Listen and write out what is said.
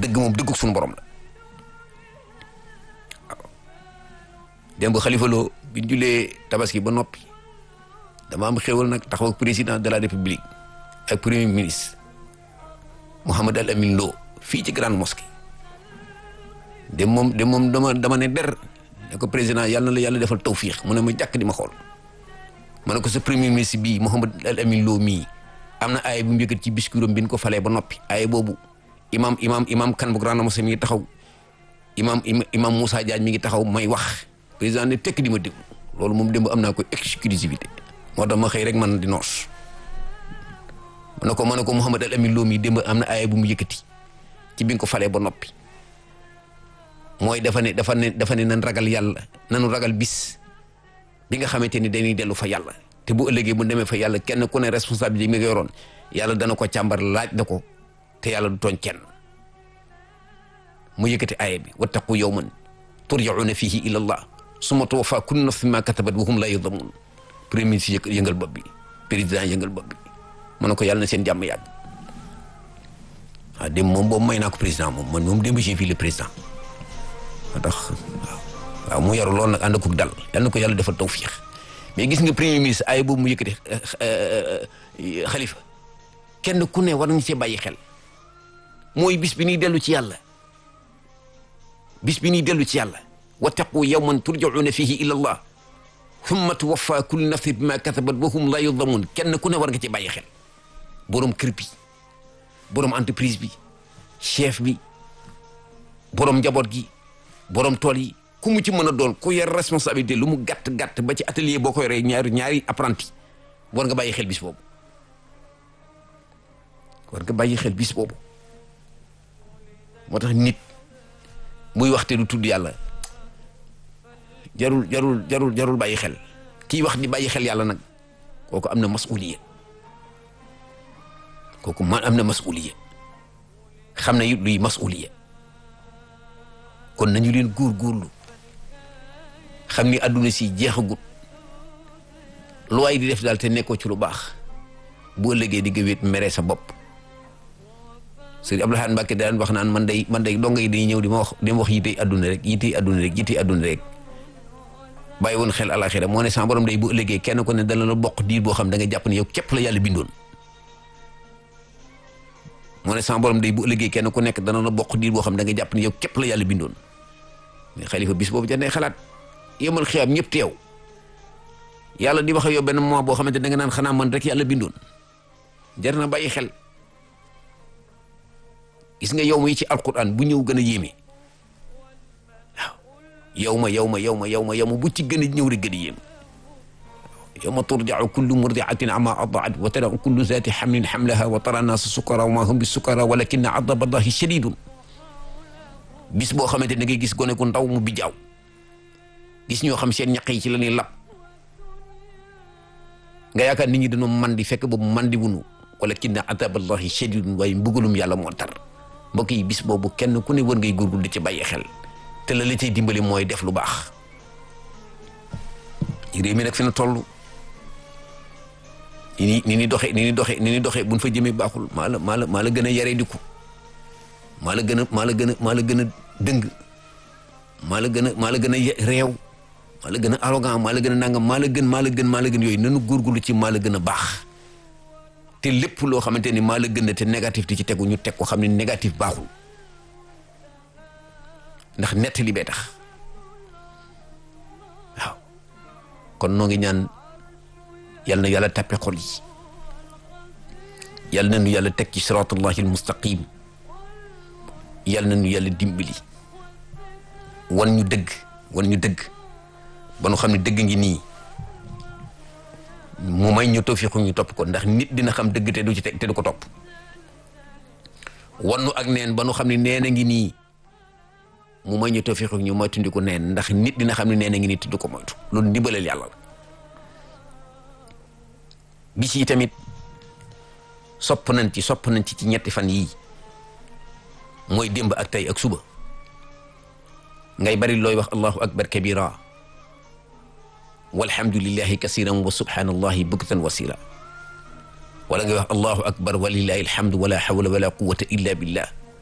dëgg moom dëgguk suñu borom la waaw démb Xalifa Lo bi ñu julee tabaski ba noppi dama am xéwal nag taxaw ak président de la république ak premier ministre Mouhamed Al Amin Lo fii ci grande mosquée de moom de moom dama dama ne der ne ko président yàlla na la yàlla defal tawfiix mu ne ma jàkk di ma xool ma ne ko sa premier ministre bii Mouhamed Al Amin Lo mii am na aaya bu mu yëkkat ci discours am bi ñu ko falee ba noppi aaya boobu imam imam imam kan bu grande mosquée mi ngi taxaw imam imam Moussa Diagne mi ngi taxaw may wax président ne tekk di ma déglu loolu moom démb am naa ko exclusivité moo tax ma xëy rek man di noos ma ne ko ma ne ko Mouhamed Al Amin Lo mii démb am na aaya bu mu yëkkati ci bi nga ko falee ba noppi mooy dafa ne dafa ne dafa ne nan ragal yàlla nanu ragal bis bi nga xamante ni dañuy dellu fa yàlla te bu ëllëgee bu demee fa yàlla kenn ku ne responsabilité mi nga yoroon yàlla dana ko càmbar laaj na ko te yàlla du tooñ kenn mu yëkkati aaya bi wattaqu yawman turjauna fihi ila allah summa tuwaffa kullu nafsin ma katabat wa hum la yudlamun premier ministre yëngal bopp bi président yëngal bopp bi mu ne ko yàlla na seen jàmm yàgg waaw dem moom boobu may naa ko président moom man moom démb j'ai vu le président moo tax waaw waaw mu yaru lool nag ànd ak dal yal na ko yàlla defal tawfiix mais gis nga premier ministre ay boobu mu yëkkati xalifa kenn ku ne war nañu cee bàyyi xel mooy bis bi ñuy dellu ci yàlla bis bi ñuy dellu ci yàlla wattaqu yawman turjauna fihi ila allah thumma tuwaffa kullu nafsin bima kasabat wa hum la yudlamun kenn ku ne war nga ci bàyyi xel borom kër bi borom entreprise bi chef bi borom njaboot gi borom tool yi ku mu ci mën a doon ku yor responsabilité lu mu gàtt gàtt ba ci atelier boo ko yoree ñaari ñaari apprenti war nga bàyyi xel bis boobu war nga bàyyi xel bis boobu moo tax nit muy waxte du tudd yàlla jarul jarul jarul jarul bàyyi xel kii wax di bàyyi xel yàlla nag kooku am na masuliya kooku man am na masuliya xam na it luy masuliya kon nañu leen góorgóorlu xam ni àdduna si jeexagut lu waay di def daal te nekkoo ci lu baax bu ëllëgee di nga wéet mere sa bopp sëriñ Abdou Lahad Mbacke daan wax naan man day man day donga yi dañuy ñëw di ma wax di ma wax yitey àdduna rek yitey àdduna rek yitey àdduna rek bàyyi woon xel alaxira moo ne sama borom day bu ëllëgee kenn ko ne dana la bokk diir boo xam da nga jàpp ne yow képp la yàlla bindoon moo ne sama borom day bu ëllëgee kenn ku nekk dana la bokk diir boo xam da nga jàpp ne yow képp la yàlla bindoon mais xalifa bis boobu jar nay xalaat yemal xiyaam ñëpp teew yàlla di wax ak yow benn moment boo xamante da nga naan xanaa man rek yàlla bindoon jar na bàyyi xel gis nga yow ma yi ci alquran bu ñëw gën a yéeme waaw yow ma yow ma yow ma yow ma yow ma bu ci gën a ñëw rek gën a yéeme yawma turja'u kullu murdi'atin amma arda'at wa tara kullu zati hamlin hamlaha wa tara naasa sukara wa ma hum bi sukara walakinna adaba allahi shadidun bis boo xamante da ngay gis gone ku ndaw mu bijaaw gis ñoo xam seen ñaq yi ci la ñuy lab nga yaakaar nit ñi dañoo mandi fekk boobu mandi wunu walakinna adaba allahi shadidun waaye mbugalum yàlla moo tar mbokk yi bis boobu kenn ku ne war ngay góorgóorlu di ci bàyyi xel te la la cay dimbali mooy def lu baax réew mi nag fi na toll ni ni ni ni doxe ni ni doxe ni ni doxe buñ fa jëmee baaxul maa la maa la maa la gën a yaree diku maa la gën a maa la gën a maa la gën a dëng maa la gën a maa la gën a réew maa la gën a arrogant maa la gën a nangam maa la gën maa la gën maa la gën yooyu nanu góorgóorlu ci maa la gën a baax te lépp loo xamante ni maa la gën a te négatif di ci tegu ñu teg ko xam ne négatif baaxul ndax nettali bee tax waaw kon noo ngi ñaan yal na yàlla tàppe xol yi yal na nu yàlla teg ci siratullahi almustaqim yal na nu yàlla dimbali wan ñu dëgg wan ñu dëgg ba nu xam ne dëgg ngi nii mu may ñu tawfiqu ñu topp ko ndax nit dina xam dëgg te du ci teg te du ko topp wan nu ak neen ba nu xam ne neen a ngi nii mu may ñu tawfiqu ñu moytundi ko neen ndax nit dina xam ne neen a ngi nii te du ko moytu loolu ndimbaleel yàlla la bis yi tamit sopp nañ ci sopp nañ ci ci ñetti fan yii mooy démb ak tey ak suba ngay bari looy wax allahu akbar kabira walhamdulillahi kasiran wa subhanallahi buktan wasila wala ngay wax allahu akbar walillahi alhamdu wala hawla wala quwwata illa billah